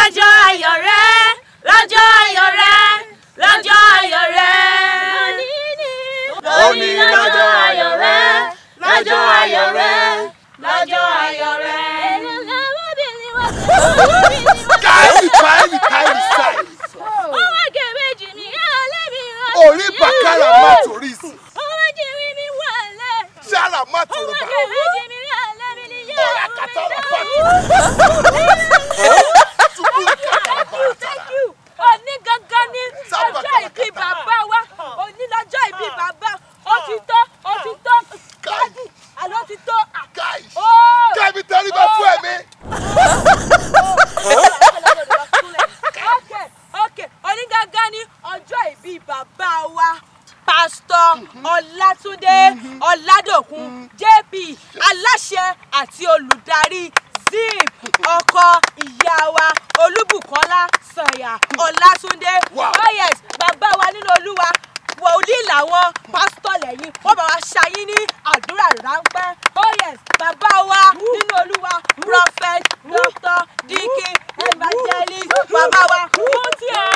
lọ́jọ́ ayọ̀ rẹ lọ́jọ́ ayọ̀ rẹ lọ́jọ́ ayọ̀ rẹ. Òní lọ́jọ́ ayọ̀ rẹ, lọ́jọ́ ayọ̀ rẹ lọ́jọ́ ayọ̀ rẹ. káyì káyì káyì sáì. ọmọ kẹ̀mẹ́jì mi alẹ́ mi rán. Orí bàkàrà má torí sí. ọmọ jìrì mi wà lẹ́. Sára má torí ọmọ bá. kẹ̀mẹ́jì mi alẹ́ mi ni yóò. Ọ̀rá kàtàrà bá ti. Túbúrú kàtàrà bá ti. Thank you. Òní gangan ni Sábà ọjọ́ ìbí bàbá wa. Òní lọ́jọ́ ìbí bàbá. Ó ti tó, ó ti tó. Káàdì, àlọ́ ti tó. Káyì. Ó. Kẹ́mi tẹríba fún ẹ̀mí. Okay, okay. Òní gangan ni ọjọ́ ìbí bàbá wa. Pásítọ̀ Ọlátúndé Ọládòkun JP aláṣẹ àti olùdarí zip ọkọ ìyá wa Olúbùkọ́lá Sànyà Ọlátúndé. Wow. Oh yes, bàbá wa nínú Olúwa wòlíì làwọn pásítọ̀ lẹ́yìn wọ́n bá wa ṣayín ní àdúrà ráńpẹ́ oh yes bàbá wa nínú olúwa prophet doctor dikin evangelist bàbá wa fún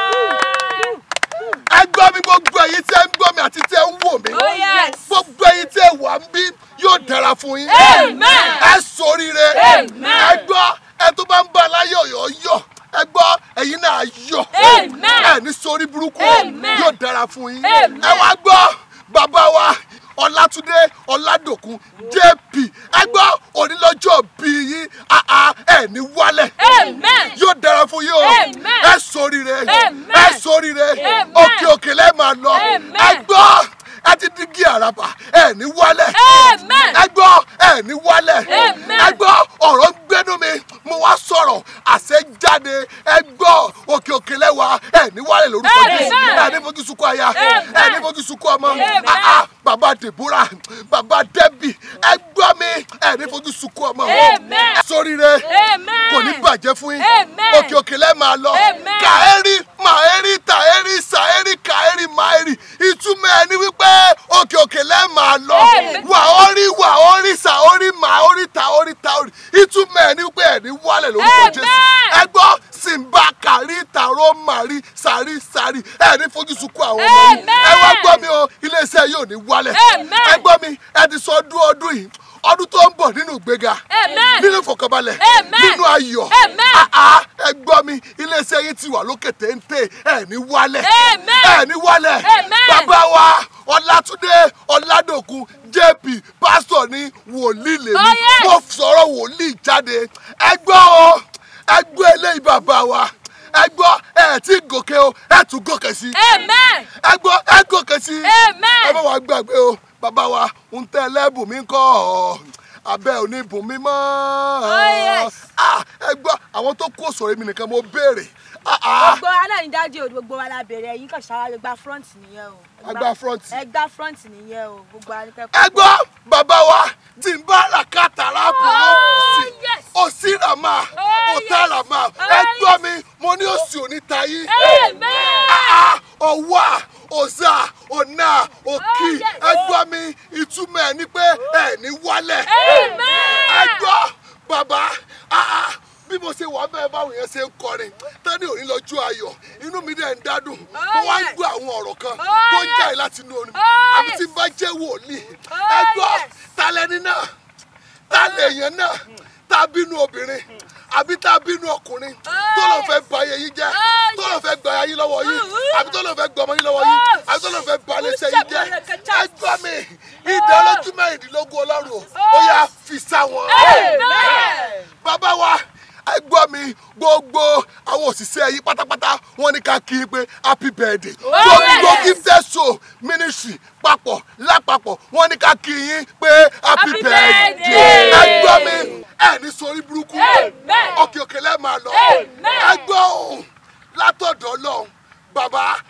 tiẹ̀. Ẹ gbọ́ mi gbogbo ẹ̀yin tí ẹ ń gbọ́ mi àti tí ẹ ń wò mí. oh yes Gbogbo ẹ̀yin tí ẹ wà ń bí yóò dára fún yín. Amen. Ẹ ṣoríire. Amen. Ẹ gbọ́ ẹ tó bá ń bá aláyọ̀ yọ̀ yọ̀. Ẹ gbọ́ ẹ̀yin náà yọ̀. Amen. Ẹ ní sórí burúkú Amen. yóò dára fún yín. Amen. Ẹ wá gbọ́ bàbá wa Ọlátúndé Ọládòkun JP. Ẹ gbọ́ onílọ́jọ́ bí yín àá ẹ̀ ní wálẹ̀. Amen. Yóò dára fún yín o. Amen. Ẹ ṣoríire. Amen. Ẹ ṣoríire. Amen. Òkè òkè lẹ́ẹ̀ máa lọ. Amen. Ẹ gbọ́ ẹ ti dígí àràbà ẹ ní wálẹ̀. Amen. ẹ gbọ́ ẹ ní wálẹ̀. Amen. ẹ gbọ́ ọ̀rọ̀ ń gbénú mi mo wá sọ̀rọ̀ àṣẹ jáde ẹ gbọ́ òkè òkè lẹ́wà ẹ ní wálẹ̀ lórúkọ Amen. Jésù ẹ ní fojú sunkún aya Amen. ẹ ní fojú sunkún ọmọ Amen. Ah, ah, bàbá Deborah bàbá Debbie ẹ gbọ́ mi ẹ ní fojú sunkún ọmọ Amen. sóríire Amen. kò ní bàjẹ́ fún yín Amen. òkè òkè lẹ́ẹ̀ máa lọ Amen. kàẹ́rì màẹ́rì tàẹ́rì sàẹ́rì kàẹ́rì máẹ́rì ìtumọ̀ ẹ̀ ní wípé òkè òkè lẹ́ẹ̀ máa lọ Amen. wà orí wà orí sà orí mà orí ta orí ta orí ìtumọ̀ ẹ̀ ní wípé ẹ̀ ní wálẹ̀ lórúkọ Amen. Jésù ẹ gbọ́ simba kàrí tàró màrí sàrí sàrí ẹ̀ ní fojú sunkún àwọn ọmọ yìí Amen. ẹ wá gbọ́ mi o iléeṣẹ́ yóò ní wálẹ̀ Amen. ẹ gbọ́ mi ẹ ti sọ ọdún ọdún yìí ọdún tó ń bọ̀ nínú ìgbéga Amen. nínú ìfọ̀kànbalẹ̀ Amen. nínú ayọ̀ Amen. Ah, ah, ẹ gbọ́ mi iléeṣẹ́ yín ti wà lókè téńté ẹ̀ ní wálẹ̀ Amen. ẹ̀ ní wálẹ̀ Amen. bàbá wa Ọlátúndé Ọládòkun JP pásítọ̀ ní wòlíì lèmi Oh, yes. mo sọ̀rọ̀ wòlíì jáde ẹ gbọ́ o ẹ gbọ́ eléyìí bàbá wa ẹ gbọ́ ẹ ti gòkè o ẹ tún gòkè sí Amen. ẹ gbọ́ ẹ gòkè sí Amen. ẹ bá wa gbàgbé o bàbá wa ń tẹ́ ẹlẹ́bùn mi kọ́ ọ abẹ́ òní bùn mi mọ́ yes. Ah, ẹ gbọ́ àwọn tó kó sọ̀rọ̀ mi nìkan mo béèrè Ah, ah. gbogbo aláìnídájú o gbogbo wa la bẹ̀rẹ̀ ẹ̀yin kan ṣáájú gba front nìyẹn o. A gba front. ẹ gba front nìyẹn o gbogbo alikẹ́kọ̀ọ́. ẹ gbọ́ bàbá wa tí n bá rà kàtàrà bùrọ̀ Oh, sí yes. òsì rà máa Oh, òtá yes. rà máa Oh, ẹ gbọ́ yes. mi mo ní òsì òní tayí Amen. ọwọ́ ọ̀sà ọ̀nà òkì Oh, yes. ẹ gbọ́ mi ìtumọ̀ ẹ̀ ni pé ẹ̀ ní wálẹ̀ Amen. ẹ gbọ́ bàbá ah, ah, bí mo ṣe wà bẹ́ẹ̀ báwọn yẹn ṣe ń kọrin tẹ́ni òní lọ́jọ́ ayọ̀ inú mi dẹ̀ ń dádùn mo wá ń yes. gbọ́ àwọn ọ̀rọ̀ kan Oh, tó ń yes. jáde láti inú orin Oh, àbí yes. tí n bá jẹ́ wòlíì Oh, ẹ gbọ́ yes. ta lẹni náà ta lèèyàn náà ta bínú obìnrin àbí ta bínú ọkùnrin tó lọ fẹ́ ba ayé yín jẹ́ Oh, tó lọ fẹ́ gba ayé lọ́wọ́ yín Oh, àbí tó lọ fẹ́ gba ọmọ yín lọ́wọ́ yín Oh, àbí tó lọ fẹ́ ba iléeṣẹ́ yín jẹ́ Ṣàbẹ̀rẹ̀ ẹ gbọ́ mi ìdá olójú mẹ́rìndínlógún ọlọ́run o ó yá fi sá wọn Amen. bàbá wa ẹ gbọ́ mi gbogbo àwọn òṣìṣẹ́ yìí pátápátá wọ́n ní ká kí i pé happy birthday gbogbo yes. gifted soul ministry papọ̀ lápapọ̀ wọ́n ní ká kí yín pé happy Happy birthday birthday. ẹ gbọ́ mi ẹ ní sórí burúkú Amen. òkè òkè lẹ́ẹ̀ máa lọ Amen. ẹ gbọ́ ohùn látọ̀dọ̀ ọlọ́run bàbá